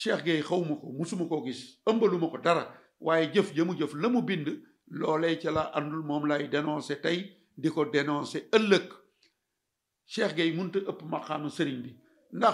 Cheikh Gueye xawma ko musuma koo gis ëmbaluma ko dara waaye jëf jëmu jëf la mu bind loolee ca la àndul moom lay dénoncé tey di ko dénoncé ëllëg Cheikh Gueye mënut a ëpp maqaama sëriñ bi ndax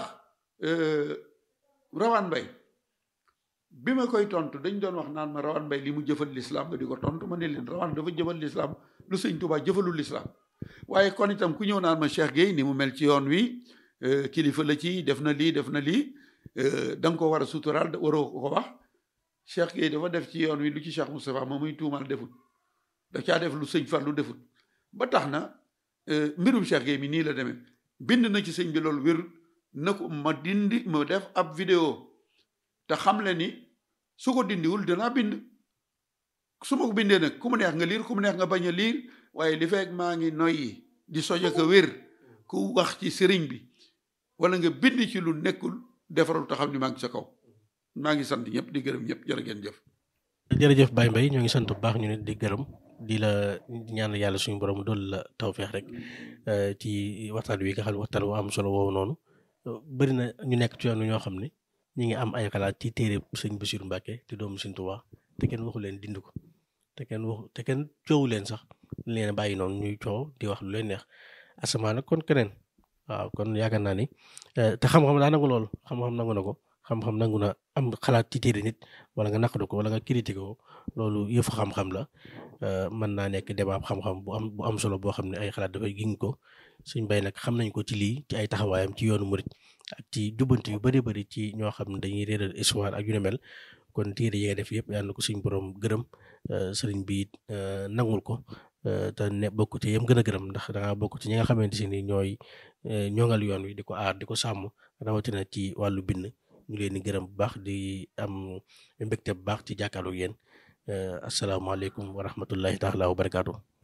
Rawane Mbaye bi ma koy tontu dañ doon wax naan ma Rawane Mbaye li mu jëfal lislaam ba di ko tontu ma ne leen Rawane dafa jëfal lislaam lu sëñ Tuubaa jëfalul lislaam waaye kon itam ku ñëw naan ma Cheikh Gueye ni mu mel ci yoon wi kilifa la ci def na lii def na lii da nga ko war a suturaal waroo ko wax Cheikh Gueye dafa def ci yoon wi lu ci Cheikh Moustapha moom muy tuumal defut da caa def lu sëñ Fallu defut ba tax na mbirum Cheikh Gueye mi nii la demee bind na ci sëñ bi loolu wér na ko ma dindi ma def ab vidéo te xam le ni su ko dindiwul danaa bind su ma ko bindee nag ku mu neex nga liir ku mu neex nga bañ a liir waaye li fekk maa ngi noyyi di sojo ko wér ku wax ci sëriñ bi wala nga bind ci lu nekkul defaral te xam ni maa ngi sa kaw maa ngi sant ñëpp di gërëm ñëpp jërë ngeen jëf. jërëjëf Baye Mbaye ñoo ngi sant bu baax ñu ne di gërëm di la ñaan yàlla suñu borom dool la tawfeex rek ci waxtaan wi nga xam ne waxtaan wu am solo woowu noonu bëri na ñu nekk ci yoon ñoo xam ne ñu ngi am ay xalaat ci téere sëñ Bassirou Mbacké te doomu Sëñ Tuubaa te kenn waxu leen dind ko te kenn waxu te kenn coowu leen sax leen bàyyi noonu ñuy coow di wax lu leen neex asamaan nag kon keneen waaw kon yaakaar naa ni te xam-xam daa nangu loolu xam-xam nangu na ko xam-xam nangu na am xalaat ci téere nit wala nga naqadu ko wala nga critiqué ko loolu yëfu xam-xam la mën naa nekk débat xam-xam bu am bu am solo boo xam ne ay xalaat dafay giñ ko suñ bay nag xam nañ ko ci lii ci ay taxawaayam ci yoonu murit ak ci jubbanti yu bari bari ci ñoo xam ne dañuy réeral histoire ak yu ne mel kon téere yi nga def yëpp yàlla na ko suñ borom gërëm sëriñ bi it nangul ko te ne bokk ci yëm gën a gërëm ndax da ngaa bokk ci ñi nga xamante si ni ñooy ñoŋal yoon wi di ko aar di ko sàmm rawatina ci wàllu bind ñu leen di gërëm bu baax di am mbégte bu baax ci jàkkaarloog yéen asalaamaaleykum wa rahmatullahi taala wa barakaatu.